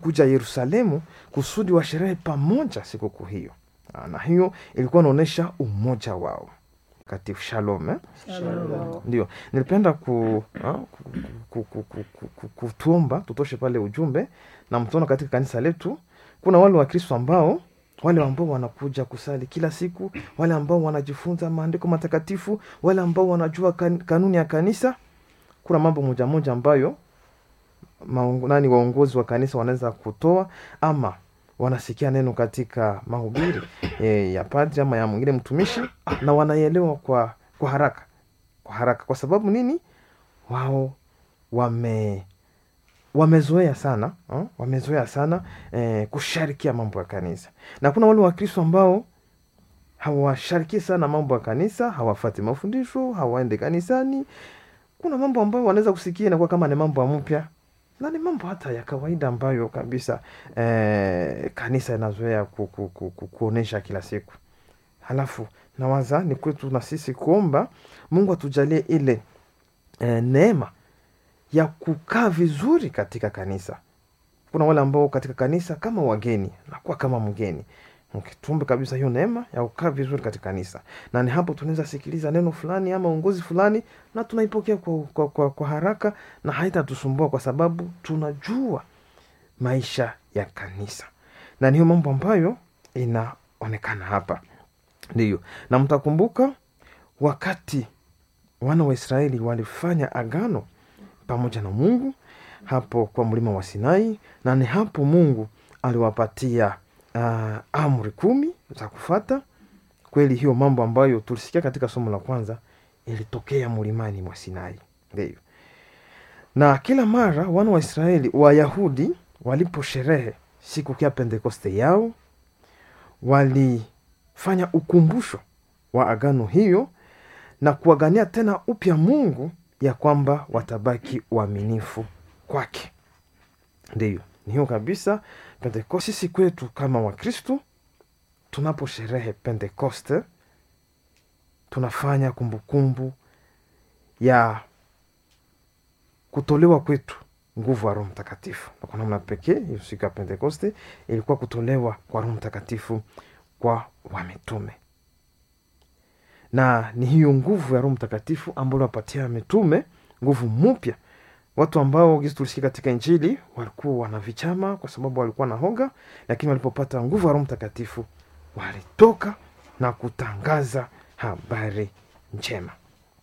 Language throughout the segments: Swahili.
kuja Yerusalemu kusudi washerehe pamoja sikukuu hiyo, Ah, na hiyo ilikuwa inaonyesha umoja wao katika shalom eh? Shalom. Ndio nilipenda ku, ah, ku, ku, ku, ku, ku, ku, kutuomba tutoshe pale ujumbe na mtuona katika kanisa letu kuna wale Wakristo ambao wale ambao wanakuja kusali kila siku, wale ambao wanajifunza maandiko matakatifu, wale ambao wanajua kan, kanuni ya kanisa. Kuna mambo moja moja ambayo maongo, nani waongozi wa kanisa wanaweza kutoa ama wanasikia neno katika mahubiri e, ya padri ama ya mwingine mtumishi na wanaielewa kwa kwa haraka kwa haraka. Kwa sababu nini? Wao wame wamezoea sana uh, wamezoea sana eh, kusharikia mambo ya kanisa, na kuna wale Wakristo ambao hawashariki sana mambo ya kanisa, hawafati mafundisho, hawaende kanisani. Kuna mambo ambayo wanaweza kusikia inakuwa kama ni mambo ya mpya na ni mambo hata ya kawaida ambayo kabisa eh, kanisa inazoea ku, ku, ku, ku, kuonesha kila siku. Halafu nawaza ni kwetu na sisi kuomba Mungu atujalie ile eh, neema ya kukaa vizuri katika kanisa. Kuna wale ambao katika kanisa kama wageni, nakuwa kama mgeni. Okay, tuombe kabisa hiyo neema ya kukaa vizuri katika kanisa, na ni hapo tunaweza sikiliza neno fulani ama uongozi fulani na tunaipokea kwa, kwa, kwa, kwa haraka na haitatusumbua kwa sababu tunajua maisha ya kanisa, na ni hiyo mambo ambayo inaonekana hapa. Ndiyo, na mtakumbuka wakati wana wa Israeli walifanya agano pamoja na Mungu hapo kwa mlima wa Sinai, na ni hapo Mungu aliwapatia uh, amri kumi za kufata. Kweli hiyo mambo ambayo tulisikia katika somo la kwanza ilitokea mlimani mwa Sinai, ndio. Na kila mara wana wa Israeli Wayahudi waliposherehe siku ya Pentekoste yao walifanya ukumbusho wa agano hiyo na kuagania tena upya Mungu ya kwamba watabaki waaminifu kwake. Ndiyo, ni hiyo kabisa. Pentekoste sisi kwetu kama Wakristu, tunaposherehe Pentekoste tunafanya kumbukumbu ya kutolewa kwetu nguvu ya Roho Mtakatifu, na kwa namna pekee hiyo siku ya Pentekoste ilikuwa kutolewa kwa Roho Mtakatifu kwa wamitume na ni hiyo nguvu ya Roho Mtakatifu ambayo wapatia mitume nguvu mpya, watu ambao gisi tulisikia katika Injili walikuwa wana vichama kwa sababu walikuwa na hoga, lakini walipopata nguvu ya Roho Mtakatifu walitoka na kutangaza habari njema.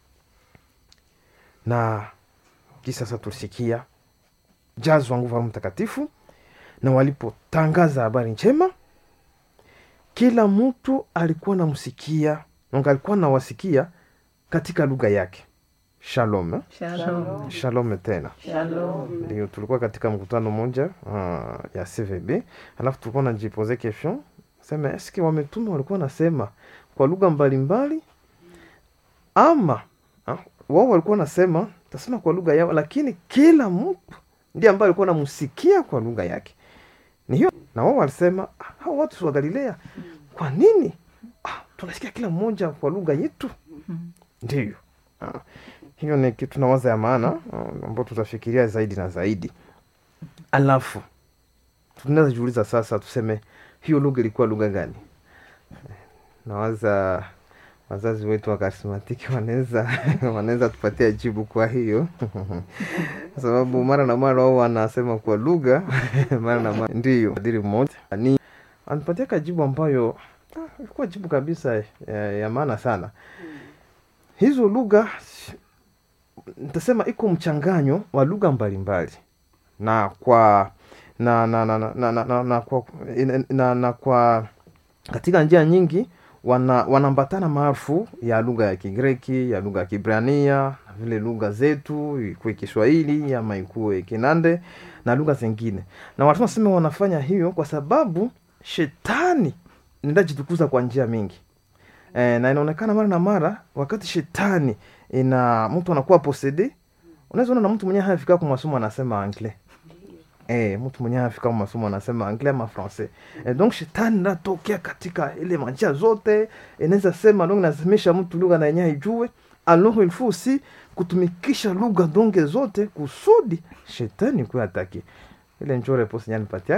Na kisa sasa tulisikia jazwa nguvu ya Roho Mtakatifu, na walipotangaza habari njema, kila mtu alikuwa namsikia donc alikuwa nawasikia katika lugha yake. Shalom, eh? Shalom. Shalom tena Shalom. ndio tulikuwa katika mkutano mmoja uh, ya CVB, alafu tulikuwa najipoze question sema eske wametume walikuwa nasema kwa lugha mbalimbali ama ah, wao walikuwa nasema tasema kwa lugha yao, lakini kila mtu ndiye ambaye alikuwa namsikia kwa lugha yake. Ni hiyo, na wao walisema ah, hao watu wa Galilea, kwa nini ah, tunasikia kila mmoja kwa lugha yetu? Ndiyo. Ah, hiyo ni kitu nawaza ya maana ah, ambao tutafikiria zaidi na zaidi. Alafu tunaweza jiuliza sasa, tuseme hiyo lugha ilikuwa lugha gani? Nawaza wazazi wetu wa karismatiki wanaweza wanaweza tupatia jibu kwa hiyo kwa sababu mara na mara wao wanasema kwa lugha mara na mara ndiyo. Padri mmoja ni anipatia kajibu ambayo ah, ilikuwa jibu kabisa ya, ya maana sana. Hizo lugha nitasema iko mchanganyo wa lugha mbalimbali na kwa na na na na, na, na, na, na, kwa, na, na, na kwa katika njia nyingi wana wanaambatana maarufu ya lugha ya Kigreki, ya lugha ya Kibrania na vile lugha zetu ikuwe Kiswahili ama ikuwe Kinande na lugha zingine, na watu wanasema wanafanya hiyo kwa sababu shetani ndajitukuza kwa njia mingi e, na inaonekana mara na mara wakati shetani ina mtu anakuwa posede, unaweza ona na mtu mwenyewe hafika kwa masomo anasema anglais Eh, mtu mwenyewe afika masomo anasema anglais ama français. Eh, donc shetani natokea katika ile manjia zote, inaweza sema donc nasemesha mtu lugha na yenyewe ijue. Alors il faut aussi kutumikisha lugha donge zote kusudi shetani kwa ataki. ile njoo reposi nyanipatia